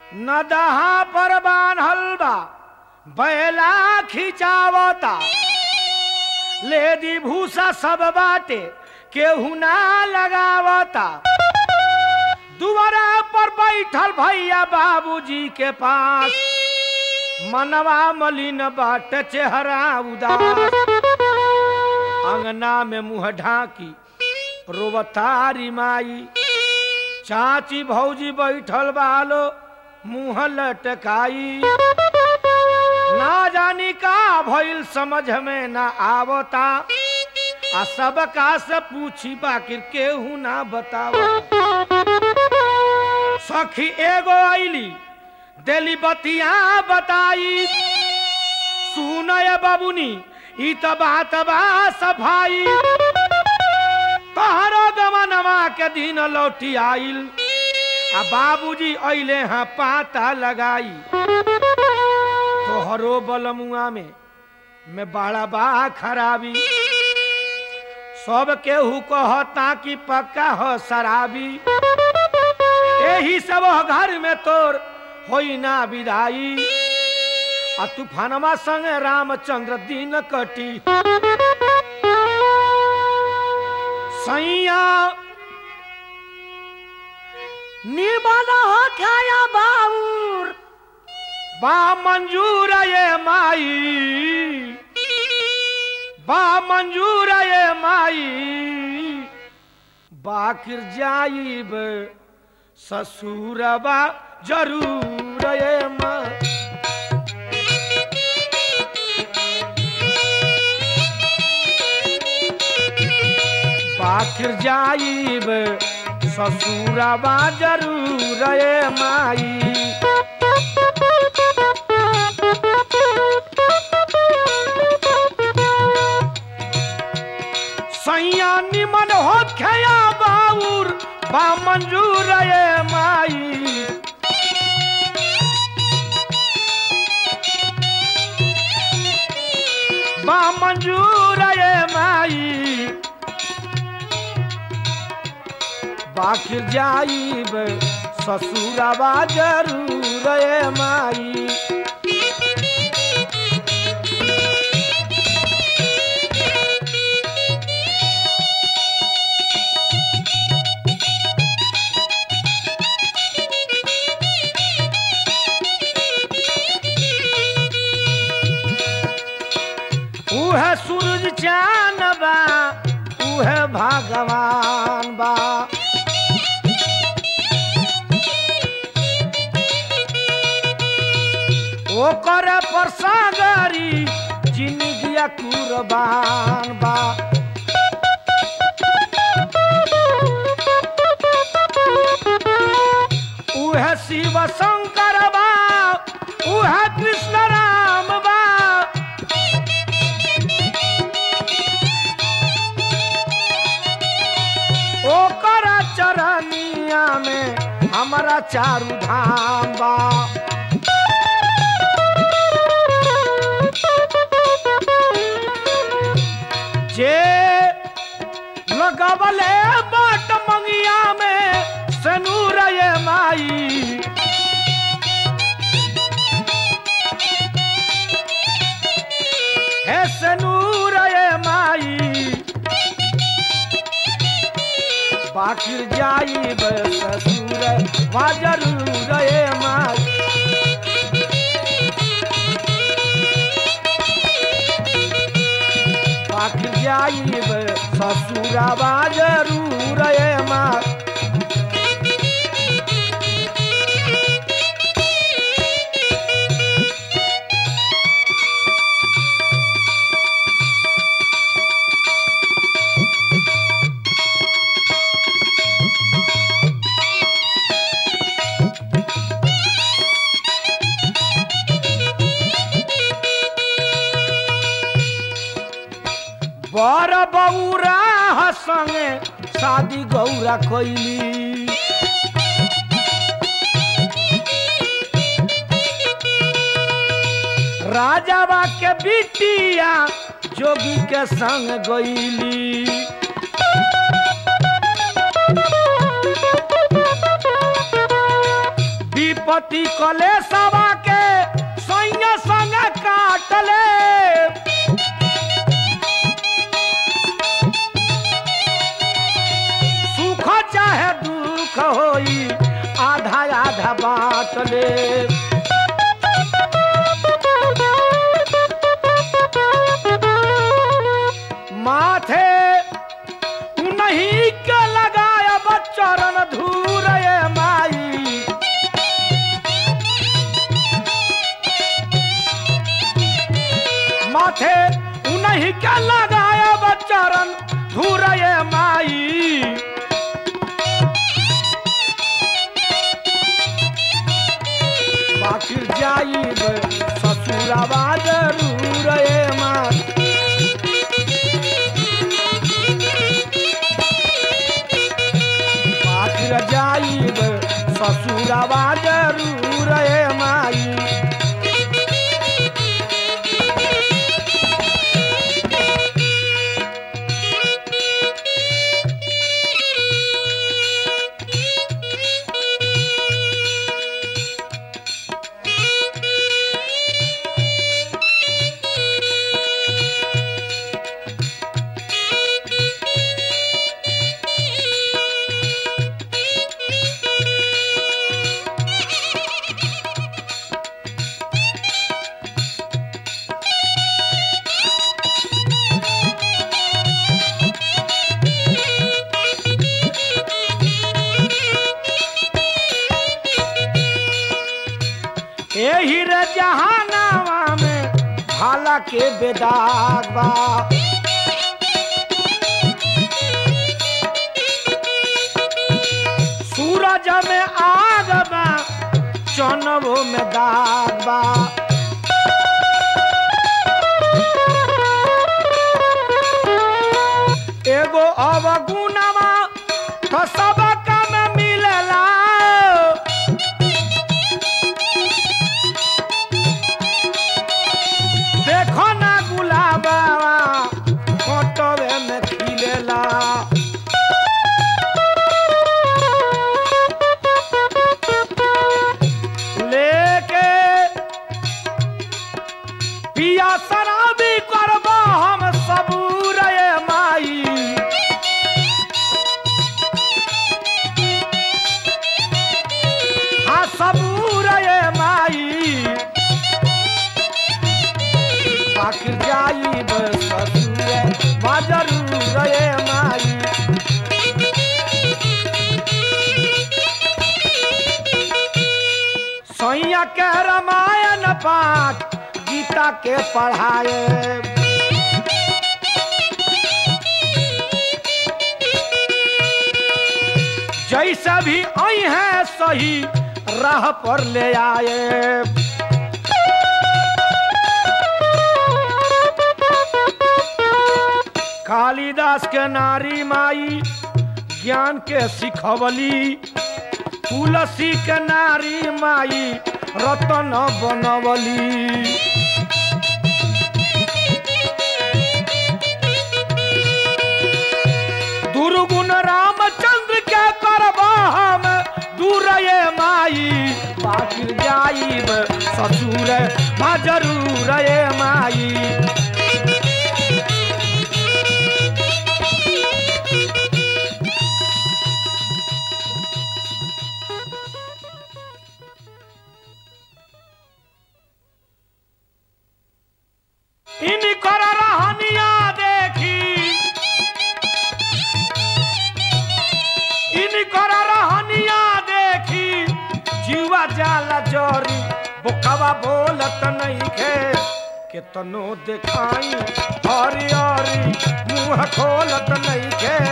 नदहा पर बान्हल बा बैला खिंचावता लेदी भूसा सब बाटे केहू ना लगावता दुआरा पर बैठल भैया बाबूजी के पास मनवा मलिन बाट चेहरा उदास अंगना में मुंह ढाकी रोवतारी माई चाची भौजी बैठल बालो मुंह लटकाई ना जानी का भइल समझ में ना आवता आ सबका से पूछी बाकिर केहू ना बतावता सखी एगो आईली देली बतिया बताई सुनय बबुनी ई त बात बा सफाई तहरो गमनवा के दिन लौटी आइल आ बाबूजी अइले हाँ पाता लगाई तोहरो बलमुआ में में बड़ा बा खराबी सब केहू कहता कि पक्का हो शराबी यही सब घर में तोर होई ना विदाई आ तूफानमा संग रामचंद्र दिन कटी सैया निमन हो खाया बाउर बा मंजूर ये माई बा मंजूर ये माई बाकिर जाइब ससुरबा जरूर ये माई पाखिर जाइब ससुरबा जरूर ये माई सैया निमन हो खया बाउर बा मंजूर ये माई बा मंजूर ये माई बाखिर जाइब ससुरबा जरूर ये माई उह सूरज चान बा उह भगवान बा ओकर पर सागरी जिंदगिया कुर्बान बा उह शिव शंकर बा उह कृष्ण राम बा ओकर चरनिया में हमारा चारू धाम बा जे लगवले बाट मंगिया में सनूर ये माई हे सनूर ये माई बाकिर जाइब ससुर वा जरूर ये माई बाकिर जाइब ससुरवा जरूर ये माई बर बौरा संगे शादी गौरा कैली राजावा के बिटिया जोगी के संग गईली विपत्ति कले सवा के सैया संग काटले सुख चाहे दुख होई आधा आधा बाटले माथे उन्हीं के लगाया बच्चरन धूर ये माई माथे उन्हीं के लगाया बच्चरन धूर ये माई बाकी जाइब ससुरवा जरूर ये माई पाखिर जाइब ससुरवा जरूर ए माई एही रे जहानावा में भाला के बेदाग बा सूरज में आग बा चनवो में दाग बा एगो अवगुणवा तो सब काम मिलेला देखो ना गुलाबावा फोटोवे में खिलेला लेके पिया शराबी करबो हम सबूर ये माई हाँ सबूर ये माई पाखिर जाइब ससुर जरूर ये माई सैया के रामायण पाठ गीता के पढ़ाए जैसा भी आई है सही राह पर ले आए कालिदास के नारी माई ज्ञान के सिखवली तुलसी के नारी माई रतन बनवली दुर्गुण रामचंद्र के करब हम दूर ये माई बाकी जाइब ससुर मा जरूर ये माई इनकर रहनिया देखी इनकर रहनिया देखी जीवा जाला जोरी बोकवा बोलत नहीं खे केतनो देखाई हरी हरी मुंह खोलत नहीं खे